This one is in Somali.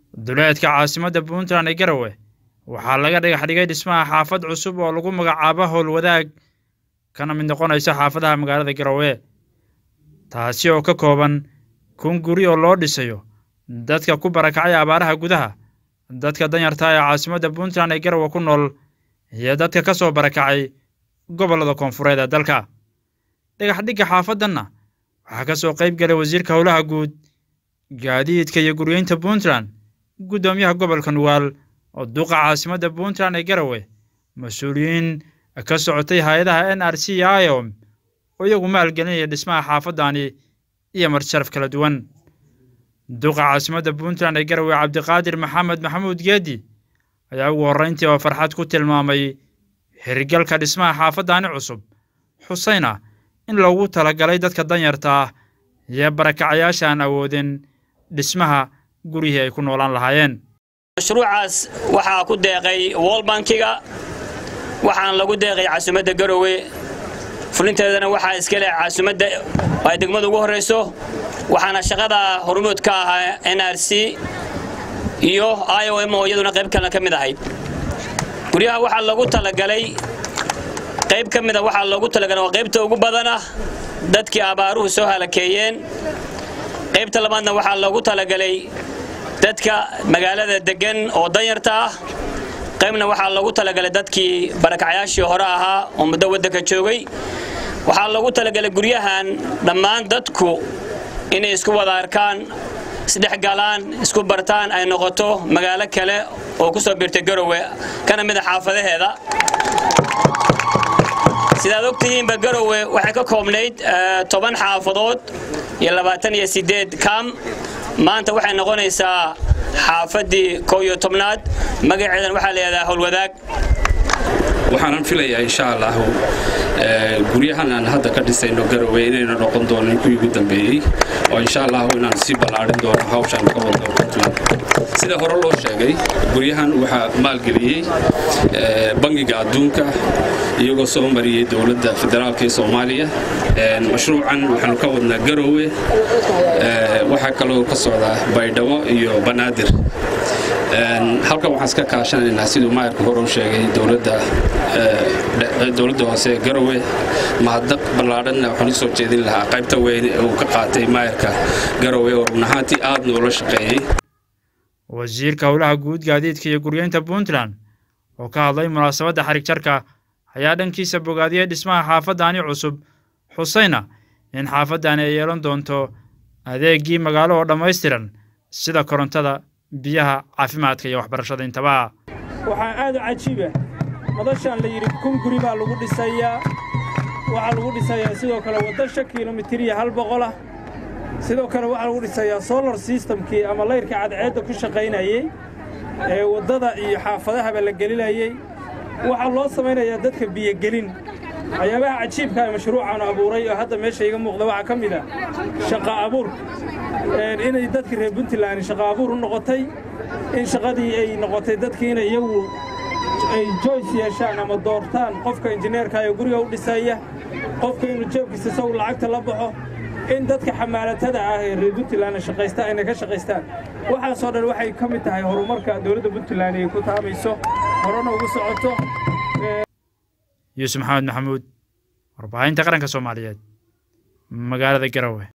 duleedka caasimadda puntland ee garowe waxaa laga dhagax dhigay dhismaha xaafad cusub oo lagu magacaabo howlwadaag kana mid noqonaysa xaafadaha magaalada garowe taasi oo ka kooban kun guri oo loo dhisayo dadka ku barakacay abaaraha gudaha dadka danyarta ee caasimadda puntland ee garowe ku nool iyo dadka ka soo barakacay gobollada koonfureed ee dalka dhagaxdhigga xaafaddanna waxaa ka soo qayb galay wasiirka howlaha guud gaadiidka iyo guryeynta puntland guddoomiyaha gobolka nugaal oo duqa caasimadda puntland ee garowe mas-uuliyiin ka socotay hay-adaha n r c iyo iom oo iyagu maalgelinaya dhismaha xaafaddaani iyo marsharaf kala duwan duqa caasimadda puntland ee garowe cabdiqaadir maxamed maxamuud geedi ayaa ugu horrayntii oo farxad ku tilmaamay hirgalka dhismaha xaafaddaani cusub xusayna in loogu talagalay dadka danyarta ah iyo barakacayaasha aan awoodin dhismaha guryihii ay ku noolaan lahaayeen mashruucaas waxaa ku deeqay wolbankiga waxaana lagu deeqay caasimadda garowe fulinteedana waxaa iska leh caasimadda ay degmada ugu horrayso waxaana shaqada hormuud ka ahaa n r c iyo i o m oo iyaduna qayb kalena ka mid ahayd guryaha waxaa lagu talagalay qayb ka mida waxaa loogu talagalay waa qaybta ugu badana dadkii abaaruhu soo halakeeyeen qaybta labaadna waxaa loogu talagalay dadka magaalada deggan oo danyarta ah qaybna waxaa loogu talagalay dadkii barakacyaashii hore ahaa oo muddo waddanka joogay waxaa loogu talagalay guryahan dhammaan dadku inay isku wada arkaan isdhexgalaan isku bartaan ay noqoto magaalo kale oo ku soo biirtay garowe kana mid a xaafadaheeda sidaad ogtihiinba garowe waxay ka koobnayd toban xaafadood iyo labaatan iyo sideed kaam maanta waxay noqonaysaa xaafaddii koo iyo tobnaad magaceedan waxaa layidhahdaa howlwadaag waxaanan filayaa insha allahu guryahan aan hadda ka dhisayno garowe inayna noqon doonin kuwii ugu dambeeyey oo insha allahu inaan sii ballaadhin doono hawshaan ka wadno puntland sida hore loo sheegay guryahan waxaa maalgeliyey bangiga adduunka iyagoo soo mariyey dowladda federaalka ee soomaaliya mashruucan waxaanu ka wadnaa garowe waxaa kaloo ka socdaa baydhabo iyo banaadir halkan waxaan iska kaashanaynaa siduu maayarka hore u sheegay dowladda hoose ee garowe mahadnaq ballaadhanna waxaan u soo jeedin lahaa qaybta weyn ee uu ka qaatay maayarka garowe oo run ahaantii aad noola shaqeeyey wasiirka howlaha guud gaadiidka iyo guryeynta puntland oo ka hadlay munaasabadda xarig jarka ayaa dhankiisa bogaadiyey dhismaha xaafaddaani cusub xusayna in xaafaddaani ay yeelan doonto adeeggii magaalo oo dhammaystiran sida korontada biyaha caafimaadka iyo waxbarashada intaba waxaa aad u cajiiba madashaan la yidhi kun guri baa lagu dhisayaa waxaa lagu dhisayaa sidoo kale wadda shan kilomitir iyo hal boqolah sidoo kale waxaa lagu dhisayaa solar systemkii ama layrka cadceedda ku shaqaynayey ee waddada iyo xaafadahaba la gelinayey waxaa loo samaynayaa dadka biyogelin waxyaabaha cajiibka ee mashruucaanu abuuray oo hadda meesha iga muuqda waxaa ka mid ah shaqa abuurka inay dadka reer puntland shaqa abuur u noqotay in shaqadii ay noqotay dadkii inay iyagu ay joyce yeeshaan ama doortaan qofka injineerka ee guriga u dhisaya qofka inuu jeebkiisa saw lacagta la baxo in dadka xamaalatada ah ee reer puntland shaqaysta inay ka shaqaystaan waxaasoo dhan waxay ka mid tahay horumarka dowladda puntland ay ku taamayso horena ugu socoto yuusuf maxamed maxamuud warbaahinta qaranka soomaaliyeed magaalada garowe